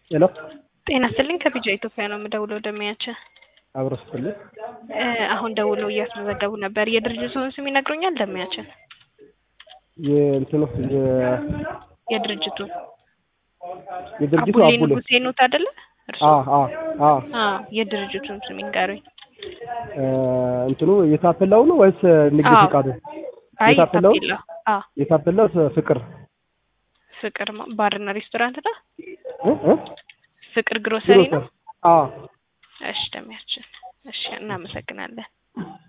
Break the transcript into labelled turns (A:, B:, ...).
A: ሄሎ
B: ጤና ይስጥልኝ ከቢጃ ኢትዮጵያ ነው የምደውለው ደሚያችን
A: አብሮ ስትልኝ
B: አሁን ደውለው እያስመዘገቡ ነበር የድርጅቱን ስም ይነግሩኛል ደሚያችን
A: የእንትኑ የ-
B: የድርጅቱን
A: የድርጅቱ
B: አቡሌ
A: አቡሌ
B: ንጉሴ ኖት አይደለ እርሱ
A: አ አ አ
B: የድርጅቱን ስም ይንገሩኝ
A: እ እንትኑ የታፔላው ነው ወይስ ንግድ
B: አዎ።
A: ፈቃዱ?
B: አይ
A: የታፔላው
B: ታፔላ አዎ
A: የታፔላው ፍቅር
B: ፍቅር ማ- ባርና ሬስቶራንት ነው
A: እ እ
B: ፍቅር ግሮሰሪ ነው
A: አ
B: እሺ ደሚያችን እሺ እናመሰግናለን